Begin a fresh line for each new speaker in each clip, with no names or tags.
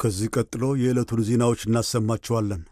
ከዚህ ቀጥሎ የዕለቱን ዜናዎች እናሰማችኋለን።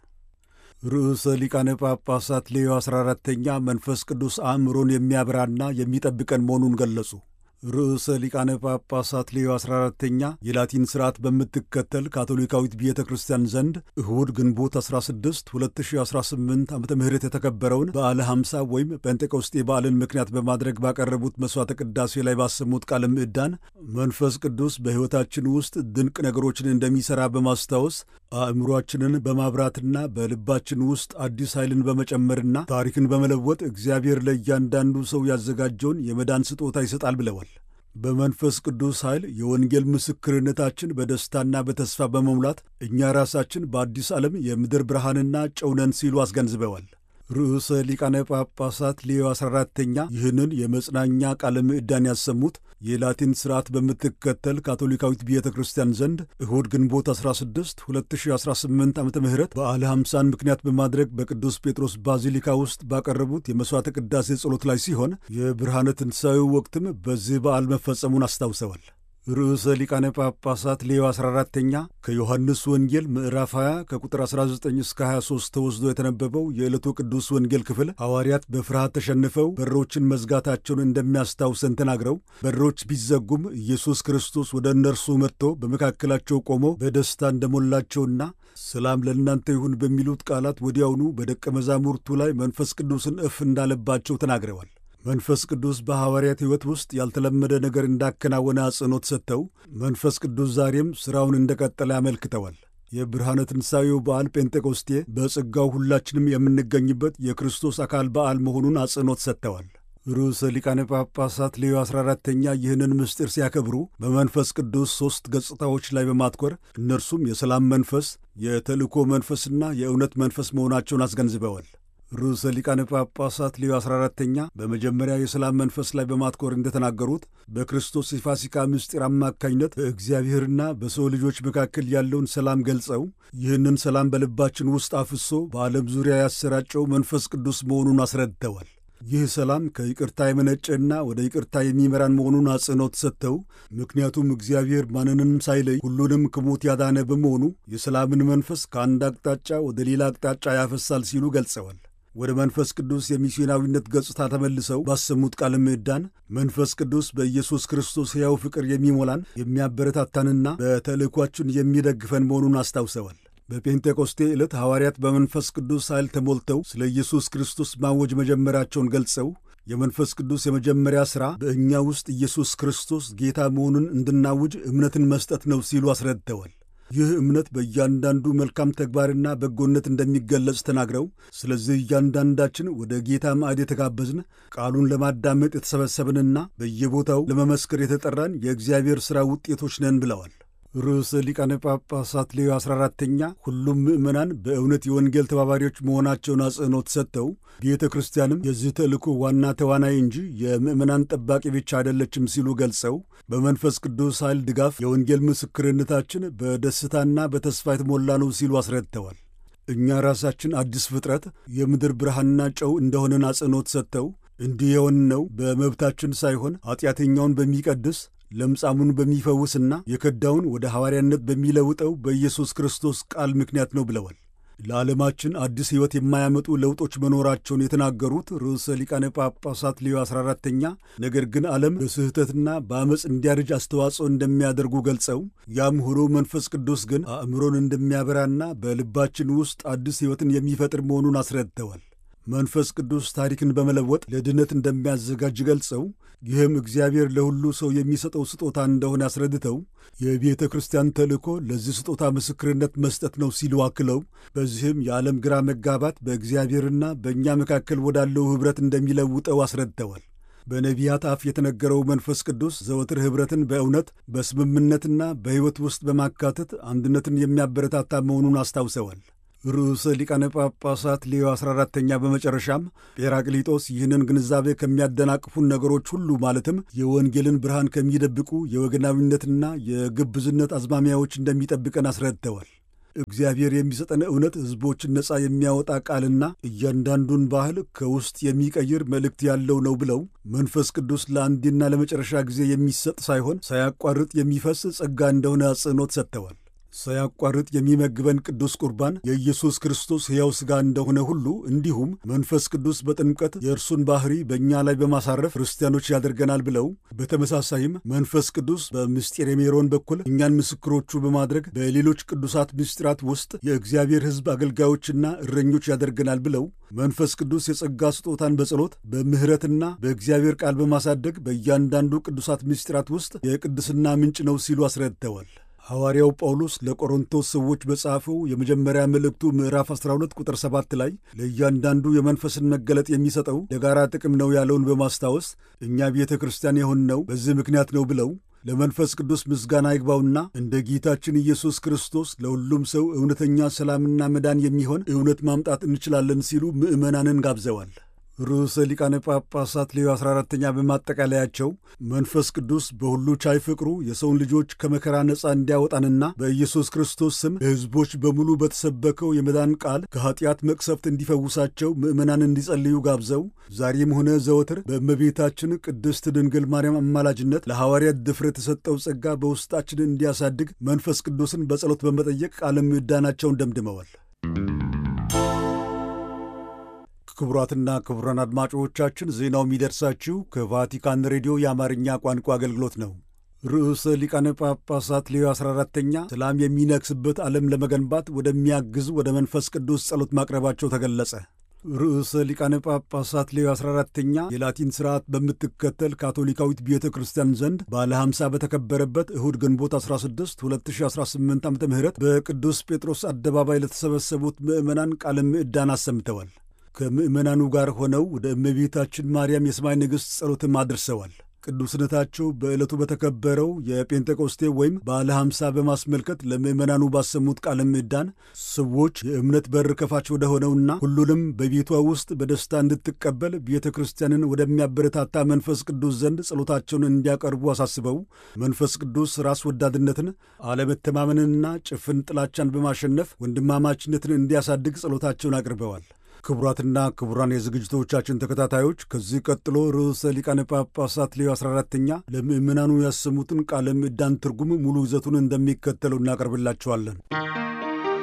ርዕሰ ሊቃነ ጳጳሳት ሌዮ 14ተኛ መንፈስ ቅዱስ አእምሮን የሚያበራና የሚጠብቀን መሆኑን ገለጹ። ርዕሰ ሊቃነ ጳጳሳት ሌዮ 14ተኛ የላቲን ሥርዓት በምትከተል ካቶሊካዊት ቤተ ክርስቲያን ዘንድ እሁድ ግንቦት 16 2018 ዓ ም የተከበረውን በዓለ 50 ወይም ጴንጤቆስጤ በዓልን ምክንያት በማድረግ ባቀረቡት መሥዋዕተ ቅዳሴ ላይ ባሰሙት ቃለ ምዕዳን መንፈስ ቅዱስ በሕይወታችን ውስጥ ድንቅ ነገሮችን እንደሚሠራ በማስታወስ አእምሮአችንን በማብራትና በልባችን ውስጥ አዲስ ኃይልን በመጨመርና ታሪክን በመለወጥ እግዚአብሔር ለእያንዳንዱ ሰው ያዘጋጀውን የመዳን ስጦታ ይሰጣል ብለዋል። በመንፈስ ቅዱስ ኃይል የወንጌል ምስክርነታችን በደስታና በተስፋ በመሙላት እኛ ራሳችን በአዲስ ዓለም የምድር ብርሃንና ጨው ነን ሲሉ አስገንዝበዋል። ርዕሰ ሊቃነ ጳጳሳት ሌዮ 14ተኛ ይህንን የመጽናኛ ቃለ ምዕዳን ያሰሙት የላቲን ሥርዓት በምትከተል ካቶሊካዊት ቤተ ክርስቲያን ዘንድ እሁድ ግንቦት 16 2018 ዓ ም በዓለ 50ን ምክንያት በማድረግ በቅዱስ ጴጥሮስ ባዚሊካ ውስጥ ባቀረቡት የመሥዋዕተ ቅዳሴ ጸሎት ላይ ሲሆን የብርሃነ ትንሣኤው ወቅትም በዚህ በዓል መፈጸሙን አስታውሰዋል። ርዕሰ ሊቃነ ጳጳሳት ሌዮ 14ተኛ ከዮሐንስ ወንጌል ምዕራፍ 20 ከቁጥር 19 እስከ 23 ተወስዶ የተነበበው የዕለቱ ቅዱስ ወንጌል ክፍል ሐዋርያት በፍርሃት ተሸንፈው በሮችን መዝጋታቸውን እንደሚያስታውሰን ተናግረው በሮች ቢዘጉም ኢየሱስ ክርስቶስ ወደ እነርሱ መጥቶ በመካከላቸው ቆሞ በደስታ እንደሞላቸውና ሰላም ለእናንተ ይሁን በሚሉት ቃላት ወዲያውኑ በደቀ መዛሙርቱ ላይ መንፈስ ቅዱስን እፍ እንዳለባቸው ተናግረዋል። መንፈስ ቅዱስ በሐዋርያት ሕይወት ውስጥ ያልተለመደ ነገር እንዳከናወነ አጽንኦት ሰጥተው መንፈስ ቅዱስ ዛሬም ሥራውን እንደቀጠለ ያመልክተዋል። የብርሃነ ትንሣኤው በዓል ጴንጤቆስቴ በጸጋው ሁላችንም የምንገኝበት የክርስቶስ አካል በዓል መሆኑን አጽንኦት ሰጥተዋል። ርዕሰ ሊቃነ ጳጳሳት ሌዮ 14ተኛ ይህንን ምስጢር ሲያከብሩ በመንፈስ ቅዱስ ሦስት ገጽታዎች ላይ በማትኮር እነርሱም የሰላም መንፈስ፣ የተልእኮ መንፈስና የእውነት መንፈስ መሆናቸውን አስገንዝበዋል። ርዕሰ ሊቃነ ጳጳሳት ሌዮ 14ተኛ በመጀመሪያ የሰላም መንፈስ ላይ በማትኮር እንደተናገሩት በክርስቶስ የፋሲካ ምስጢር አማካኝነት በእግዚአብሔርና በሰው ልጆች መካከል ያለውን ሰላም ገልጸው ይህንን ሰላም በልባችን ውስጥ አፍሶ በዓለም ዙሪያ ያሰራጨው መንፈስ ቅዱስ መሆኑን አስረድተዋል። ይህ ሰላም ከይቅርታ የመነጨና ወደ ይቅርታ የሚመራን መሆኑን አጽንኦት ሰጥተው ምክንያቱም እግዚአብሔር ማንንም ሳይለይ ሁሉንም ከሞት ያዳነ በመሆኑ የሰላምን መንፈስ ከአንድ አቅጣጫ ወደ ሌላ አቅጣጫ ያፈሳል ሲሉ ገልጸዋል። ወደ መንፈስ ቅዱስ የሚስዮናዊነት ገጽታ ተመልሰው ባሰሙት ቃለ ምዕዳን መንፈስ ቅዱስ በኢየሱስ ክርስቶስ ሕያው ፍቅር የሚሞላን የሚያበረታታንና በተልእኳችን የሚደግፈን መሆኑን አስታውሰዋል። በጴንጤቆስቴ ዕለት ሐዋርያት በመንፈስ ቅዱስ ኃይል ተሞልተው ስለ ኢየሱስ ክርስቶስ ማወጅ መጀመራቸውን ገልጸው የመንፈስ ቅዱስ የመጀመሪያ ሥራ በእኛ ውስጥ ኢየሱስ ክርስቶስ ጌታ መሆኑን እንድናውጅ እምነትን መስጠት ነው ሲሉ አስረድተዋል። ይህ እምነት በእያንዳንዱ መልካም ተግባርና በጎነት እንደሚገለጽ ተናግረው ስለዚህ እያንዳንዳችን ወደ ጌታ ማዕድ የተጋበዝን ቃሉን ለማዳመጥ የተሰበሰብንና በየቦታው ለመመስከር የተጠራን የእግዚአብሔር ሥራ ውጤቶች ነን ብለዋል። ርዕሰ ሊቃነ ጳጳሳት ሌዮ 14ተኛ ሁሉም ምዕመናን በእውነት የወንጌል ተባባሪዎች መሆናቸውን አጽንኦት ሰጥተው ቤተ ክርስቲያንም የዚህ ተልእኮ ዋና ተዋናይ እንጂ የምዕመናን ጠባቂ ብቻ አይደለችም ሲሉ ገልጸው በመንፈስ ቅዱስ ኃይል ድጋፍ የወንጌል ምስክርነታችን በደስታና በተስፋ የተሞላ ነው ሲሉ አስረድተዋል። እኛ ራሳችን አዲስ ፍጥረት የምድር ብርሃንና ጨው እንደሆነን አጽንኦት ሰጥተው እንዲህ የሆንነው በመብታችን ሳይሆን ኃጢአተኛውን በሚቀድስ ለምጻሙን በሚፈውስና የከዳውን ወደ ሐዋርያነት በሚለውጠው በኢየሱስ ክርስቶስ ቃል ምክንያት ነው ብለዋል። ለዓለማችን አዲስ ሕይወት የማያመጡ ለውጦች መኖራቸውን የተናገሩት ርዕሰ ሊቃነ ጳጳሳት ሌዮ 14ተኛ ነገር ግን ዓለም በስህተትና በአመፅ እንዲያርጅ አስተዋጽኦ እንደሚያደርጉ ገልጸው ያም ሆኖ መንፈስ ቅዱስ ግን አእምሮን እንደሚያበራና በልባችን ውስጥ አዲስ ሕይወትን የሚፈጥር መሆኑን አስረድተዋል። መንፈስ ቅዱስ ታሪክን በመለወጥ ለድነት እንደሚያዘጋጅ ገልጸው ይህም እግዚአብሔር ለሁሉ ሰው የሚሰጠው ስጦታ እንደሆነ አስረድተው የቤተ ክርስቲያን ተልእኮ ለዚህ ስጦታ ምስክርነት መስጠት ነው ሲሉ አክለው በዚህም የዓለም ግራ መጋባት በእግዚአብሔርና በእኛ መካከል ወዳለው ኅብረት እንደሚለውጠው አስረድተዋል። በነቢያት አፍ የተነገረው መንፈስ ቅዱስ ዘወትር ኅብረትን በእውነት በስምምነትና በሕይወት ውስጥ በማካተት አንድነትን የሚያበረታታ መሆኑን አስታውሰዋል። ርዕሰ ሊቃነ ጳጳሳት ሌዮ 14ተኛ በመጨረሻም ጴራቅሊጦስ ይህንን ግንዛቤ ከሚያደናቅፉን ነገሮች ሁሉ ማለትም የወንጌልን ብርሃን ከሚደብቁ የወገናዊነትና የግብዝነት አዝማሚያዎች እንደሚጠብቀን አስረድተዋል። እግዚአብሔር የሚሰጠን እውነት ሕዝቦችን ነፃ የሚያወጣ ቃልና እያንዳንዱን ባህል ከውስጥ የሚቀይር መልእክት ያለው ነው ብለው መንፈስ ቅዱስ ለአንዴና ለመጨረሻ ጊዜ የሚሰጥ ሳይሆን ሳያቋርጥ የሚፈስ ጸጋ እንደሆነ አጽንኦት ሰጥተዋል። ሳያቋርጥ የሚመግበን ቅዱስ ቁርባን የኢየሱስ ክርስቶስ ሕያው ሥጋ እንደሆነ ሁሉ እንዲሁም መንፈስ ቅዱስ በጥምቀት የእርሱን ባሕሪ በእኛ ላይ በማሳረፍ ክርስቲያኖች ያደርገናል ብለው በተመሳሳይም መንፈስ ቅዱስ በምስጢረ ሜሮን በኩል እኛን ምስክሮቹ በማድረግ በሌሎች ቅዱሳት ምስጢራት ውስጥ የእግዚአብሔር ሕዝብ አገልጋዮችና እረኞች ያደርገናል ብለው መንፈስ ቅዱስ የጸጋ ስጦታን በጸሎት በምሕረትና በእግዚአብሔር ቃል በማሳደግ በእያንዳንዱ ቅዱሳት ምስጢራት ውስጥ የቅድስና ምንጭ ነው ሲሉ አስረድተዋል። ሐዋርያው ጳውሎስ ለቆሮንቶስ ሰዎች በጻፈው የመጀመሪያ መልእክቱ ምዕራፍ 12 ቁጥር 7 ላይ ለእያንዳንዱ የመንፈስን መገለጥ የሚሰጠው ለጋራ ጥቅም ነው ያለውን በማስታወስ እኛ ቤተ ክርስቲያን የሆንነው በዚህ ምክንያት ነው ብለው ለመንፈስ ቅዱስ ምስጋና ይግባውና እንደ ጌታችን ኢየሱስ ክርስቶስ ለሁሉም ሰው እውነተኛ ሰላምና መዳን የሚሆን እውነት ማምጣት እንችላለን ሲሉ ምዕመናንን ጋብዘዋል። ርዕሰ ሊቃነ ጳጳሳት ሌዮ 14ተኛ በማጠቃለያቸው መንፈስ ቅዱስ በሁሉ ቻይ ፍቅሩ የሰውን ልጆች ከመከራ ነፃ እንዲያወጣንና በኢየሱስ ክርስቶስ ስም ለሕዝቦች በሙሉ በተሰበከው የመዳን ቃል ከኀጢአት መቅሰፍት እንዲፈውሳቸው ምዕመናን እንዲጸልዩ ጋብዘው ዛሬም ሆነ ዘወትር በእመቤታችን ቅድስት ድንግል ማርያም አማላጅነት ለሐዋርያት ድፍረት የተሰጠው ጸጋ በውስጣችን እንዲያሳድግ መንፈስ ቅዱስን በጸሎት በመጠየቅ ቃለ ምዕዳናቸውን ደምድመዋል። ክቡራትና ክቡራን አድማጮቻችን ዜናው የሚደርሳችሁ ከቫቲካን ሬዲዮ የአማርኛ ቋንቋ አገልግሎት ነው። ርዕሰ ሊቃነ ጳጳሳት ሌዮ 14ተኛ ሰላም የሚነግስበት ዓለም ለመገንባት ወደሚያግዝ ወደ መንፈስ ቅዱስ ጸሎት ማቅረባቸው ተገለጸ። ርዕሰ ሊቃነ ጳጳሳት ሌዮ 14ተኛ የላቲን ሥርዓት በምትከተል ካቶሊካዊት ቤተ ክርስቲያን ዘንድ ባለ 50 በተከበረበት እሁድ ግንቦት 16 2018 ዓ ም በቅዱስ ጴጥሮስ አደባባይ ለተሰበሰቡት ምዕመናን ቃለ ምዕዳን አሰምተዋል። ከምዕመናኑ ጋር ሆነው ወደ እመቤታችን ማርያም የሰማይ ንግሥት ጸሎትም አድርሰዋል። ቅዱስነታቸው በዕለቱ በተከበረው የጴንጤቆስቴ ወይም ባለ ሐምሳ በማስመልከት ለምዕመናኑ ባሰሙት ቃለ ምዕዳን ሰዎች የእምነት በር ከፋች ወደ ሆነውና ሁሉንም በቤቷ ውስጥ በደስታ እንድትቀበል ቤተ ክርስቲያንን ወደሚያበረታታ መንፈስ ቅዱስ ዘንድ ጸሎታቸውን እንዲያቀርቡ አሳስበው መንፈስ ቅዱስ ራስ ወዳድነትን፣ አለመተማመንንና ጭፍን ጥላቻን በማሸነፍ ወንድማማችነትን እንዲያሳድግ ጸሎታቸውን አቅርበዋል። ክቡራትና ክቡራን የዝግጅቶቻችን ተከታታዮች ከዚህ ቀጥሎ ርዕሰ ሊቃነ ጳጳሳት ሌዮ 14ተኛ ለምዕመናኑ ያሰሙትን ቃለ ምዕዳን ትርጉም ሙሉ ይዘቱን እንደሚከተለው እናቀርብላችኋለን።